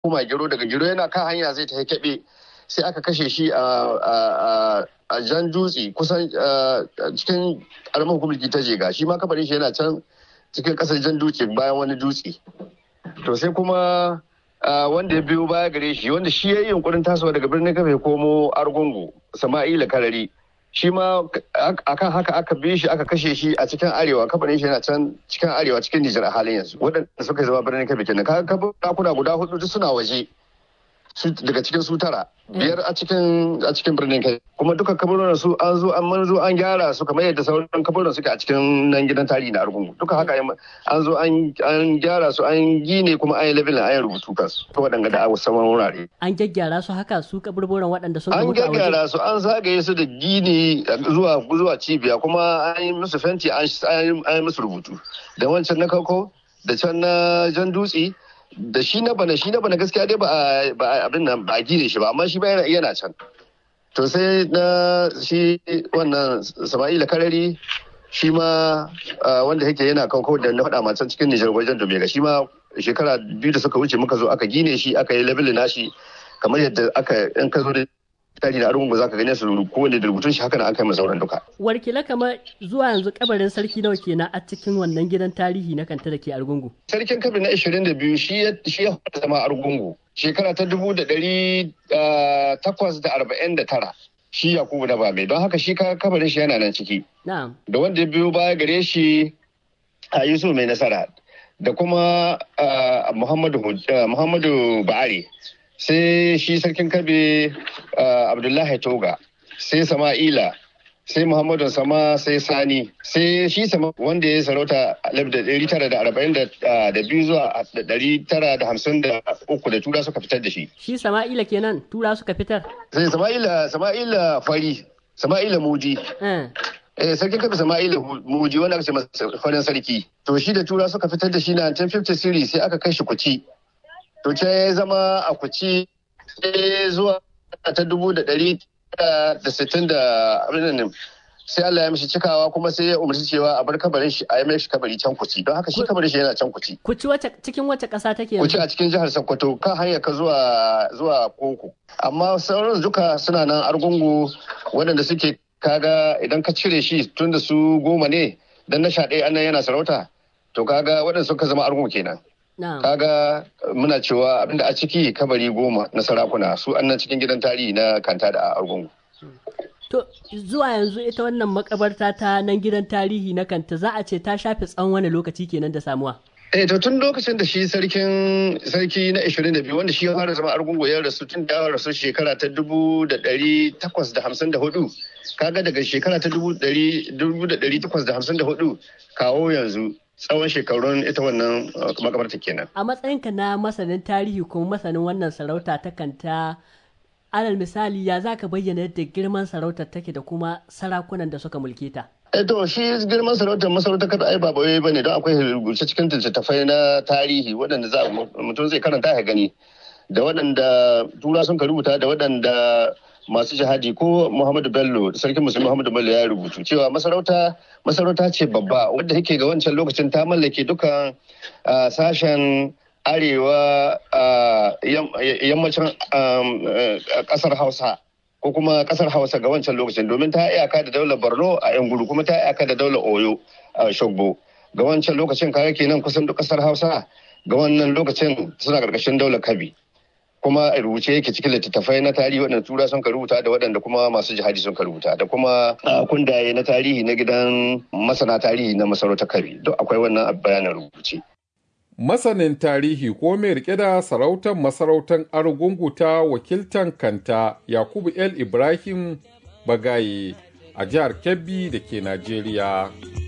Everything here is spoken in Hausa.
koma gero daga gero yana kan hanya zai ta kebe sai aka kashe shi a jan dutse kusan cikin karamar hukumar ta jega shi ma kabarin shi yana can cikin kasar jan dutse bayan wani dutse to sai kuma wanda ya biyo baya gare shi wanda shi ya yi yunkurin tasowa daga birnin kafe komo argungu sama'ila karari shi ma akan haka aka bi shi aka kashe shi a cikin arewa kabarin shi yana can cikin arewa cikin nijar a halin yanzu waɗanda suka zama birnin kafe kenan kaga kuna guda hudu duk suna waje daga cikin su tara biyar a cikin a cikin birnin kai kuma duka kaburin su an zo an manzo an gyara su kamar yadda sauran kaburin suke a cikin nan gidan tarihi na argungu duka haka an zo an gyara su an gine kuma an yi labelin an yi rubutu kansu to waɗanda da abu saman wurare an gyaggyara su haka su kaburburan waɗanda sun an gyaggyara su an zagaye su da gini zuwa zuwa cibiya kuma an yi musu fenti an yi musu rubutu da wancan na kako da can na jan dutse da shi na bana shi na bana gaskiya dai ba abin nan ba gine shi ba amma shi ba yana can to sai na shi wannan sama'ila karari shi ma wanda yake yana kawo da na faɗa can cikin nijar wajen domega shi ma shekara biyu da suka wuce muka zo aka gine shi aka yi labelin nashi kamar yadda aka in ka zo da tari da arungu za ka gane su kowane da rubutun shi haka na aka yi sauran duka. Warkila kamar zuwa yanzu kabarin sarki nawa kenan a cikin wannan gidan tarihi na kanta da ke argungu. Sarkin kabi na 22 shi ya fara zama argungu shekara ta dubu da ɗari takwas da arba'in da tara. Shi Yakubu na Bame don haka shi kabarin shi yana nan ciki. Da wanda ya biyo baya gare shi a Yusuf mai nasara da kuma Muhammadu Ba'ari. sai shi sarkin kabe abdullahi toga sai sama'ila sai muhammadu sama sai sani sai shi sama wanda ya sarauta da biyu zuwa uku da tura suka fitar da shi shi sama'ila kenan tura suka fitar sai sama'ila sama'ila fari sama'ila muji eh sarkin kabe sama'ila muji wanda aka ce farin sarki to shi da tura suka fitar da shi na 1950 series sai aka kai shi kuci to ce ya zama a kuci zuwa ta dubu da ɗari da sittin da abin sai Allah ya mishi cikawa kuma sai ya umarci cewa a bar kabarin shi a yi mishi kabari can kuci don haka shi kabarin shi yana can kuci. Kuci cikin wace ƙasa take yanzu? Kuci a cikin jihar Sokoto kan hanyar ka zuwa zuwa Koko. Amma sauran duka suna nan argungu waɗanda suke kaga idan ka cire shi tun da su goma ne dan na sha ɗaya annan yana sarauta to kaga waɗanda suka zama argungu kenan. kaga muna cewa abinda a ciki kabari goma na sarakuna su annan cikin gidan tarihi na kanta da argungu. To zuwa yanzu ita wannan makabarta ta nan gidan tarihi na kanta za a ce ta shafe tsawon wani lokaci kenan da samuwa. Eh to tun lokacin da shi sarkin sarki na 22 wanda shi ya fara zama argungu ya rasu tun da rasu shekara ta dubu da ɗari takwas da hamsin da hudu kaga daga shekara ta dubu da ɗari takwas da hamsin da hudu kawo yanzu tsawon shekarun ita wannan makabarta kenan. A matsayinka na masanin tarihi kuma masanin wannan sarauta ta kanta alal misali ya za ka bayyana yadda girman sarautar take da kuma sarakunan da suka mulke ta. Eh to shi girman sarautar masarautar kada ai ba bawai bane don akwai rubuce cikin littattafai na tarihi waɗanda za mutum zai karanta ya gani da waɗanda tura sun ka rubuta da waɗanda masu jihadi ko Muhammadu Bello sarkin musulmi Muhammadu Bello ya rubutu cewa masarauta masarauta ce babba wadda yake ga wancan lokacin ta mallake dukan sashen arewa yammacin kasar Hausa ko kuma kasar Hausa ga wancan lokacin domin ta iyaka da daular Borno a yan gudu kuma ta iyaka da daular Oyo a Shogbo ga wancan lokacin kare kenan kusan duk kasar Hausa ga wannan lokacin suna karkashin daular Kabi. kuma rubuce yake cikin littattafai na tarihi waɗanda tura sun ka rubuta da waɗanda kuma masu jihadi sun ka rubuta da kuma kundaye na tarihi na gidan masana tarihi na masarautar kabi duk akwai wannan bayanin rubuce. Masanin tarihi ko mai rike da sarautar masarautar Argungu ta wakiltan kanta Yakubu El Ibrahim Bagaye a jihar Kebbi da ke Najeriya.